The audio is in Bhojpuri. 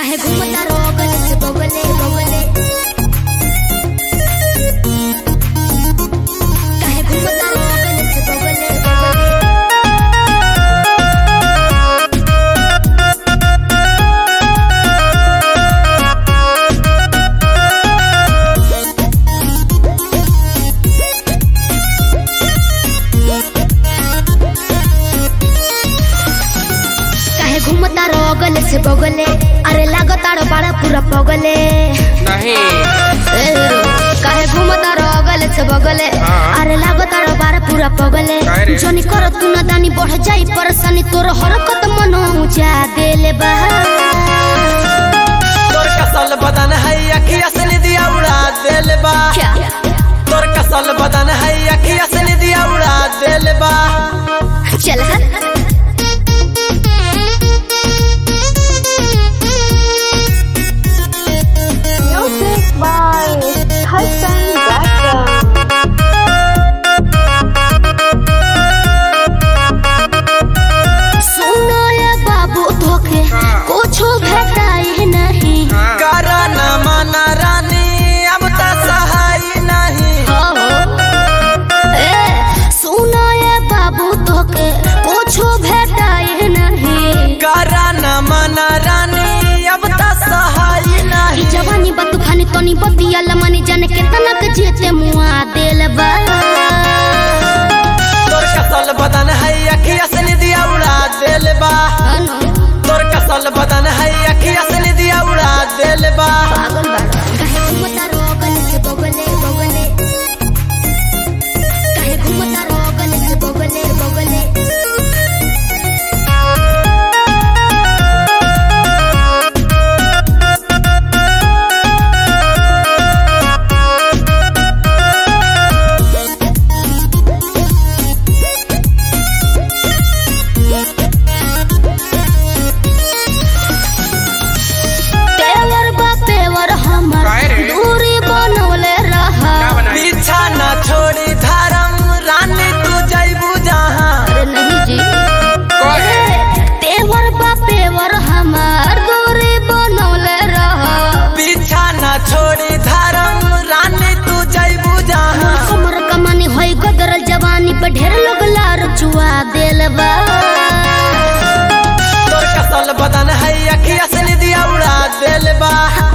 काहे घूमता रोगल से बगले बगले काहे घूमता रोगल से बगले बगले काहे घूमता रोगल से बगले अरे लागताड़ बड़ा पूरा पगले नहीं ए हीरो, काहे घूमता रोगल से बगले हाँ। अरे लागताड़ बड़ा पूरा पगले काहे रे? जनी कर तू ना दानी बढ़ जाई परेशानी तोर हरकत मनो जा देले बा तोर कसल बदन है अखिया से निदिया उड़ा देल बा क्या तोर कसल बदन है अखिया से निदिया उड़ा देल बा चल हट Music by Hassan Brakham. सुनो ये बाबू धोखे कुछो भेटाई नहीं करा न माना रानी अब तो सहाय नहीं हो ए सुनो ये बाबू धोखे कुछो भेटाई नहीं करा न माना रानी अब तो सहाय ई नहीं जवानी बा तूफानी तोनी बतिया लमनी जाने के तनक जेते मुआ देल बा तोर कसल बदन है अखिया से निदिया उड़ा देल बा अनु, तोर कसल बदन है अखिया से निदिया उड़ा देल बा पागल बाड़ा काहे घूमता रोगल से बगले बगले काहे घूमता रोगल से बगले बगले पेवर बा पेवर हमर काहे रे? दूरी बनवले रहा क्या बनाई पीछा न छोड़ी धर्म रानी तू जैबू जहाँ अरे नहीं जी कहे पेवर बा पेवर हमर दूरी बनवले रहा पीछा न छोड़ी धर्म रानी तू जैबू जहाँ हमर कमानी होई गदरल जवानी पे ढेर लोग लार चुआ देल बा तोर कसल बदन है अखिया से निदिया उड़ा देल बा